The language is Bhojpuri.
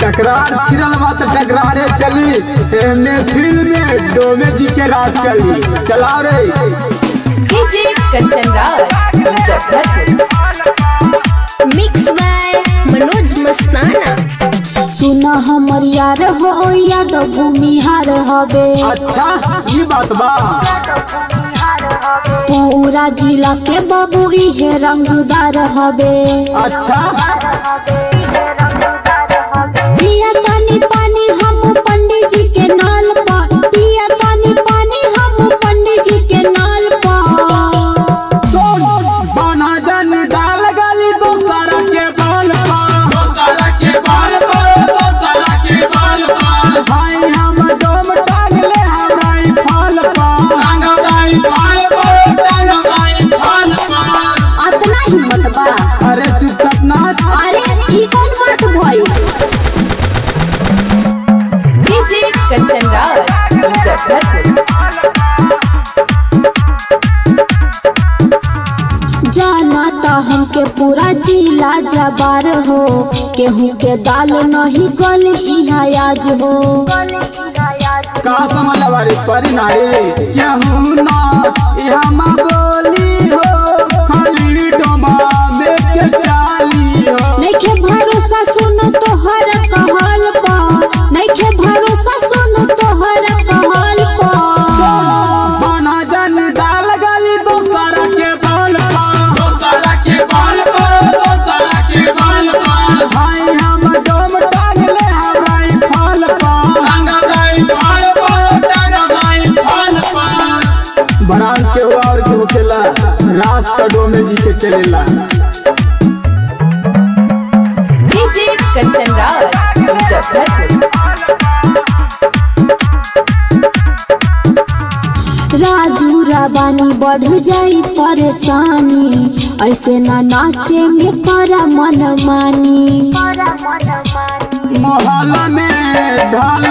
टकरार छिरल बा त टकरारे चली एमे फिल्म में डोमे जी के रात चली चलाओ रे DJ Kanchan Raj Muzaffarpur mix by Manoj Mastana सुना हमर यार हो यादव भूमिहार हवे अच्छा ई बात बा पूरा जिला के बाबू इहे रंगदार हवे अच्छा पिया तानी पानी हम पंडित जी के नाल पर पिया तानी पानी हम पंडित जी के नाल पर सुन बना जन डाल गली तो सारा के बाल पा तो सारा के बाल पा तो सारा के बाल पा भाई हम डोम टांग ले हमारी फाल पा टांग हमारी फाल पा टांग हमारी फाल पा अतना हिम्मत बा अरे चुपचाप नाच अरे ई कौन बात भई डीजे कंचन राज मुजफ्फरपुर जाना ता हमके पूरा जिला जबार हो केहू के दाल नहीं गली इहा आज हो का समझ वाली परी नारी केहू ना यहाँ माँ बोली हो खाली डोमा में के चाली हो नइखे भरोसा सुन तोहर कहल पा नइखे भरोसा सुन तोहर कहल पा बना जन डाल गली दोसरा के बाल पा दोसरा के बाल पा दोसरा के बाल पा भाई हम डोम टांग ले हमारी फाल पा टांग हमारी फाल पा टांग हमारी फाल पा बरान के हुआ और के होखेला रास का डोमे जी के चलेला डीजे कंचन राज मुजफ्फरपुर राजू राबानी बढ़ जाई परेशानी ऐसे ना नाचे में करा मन मानी मोहल्ला में ढाल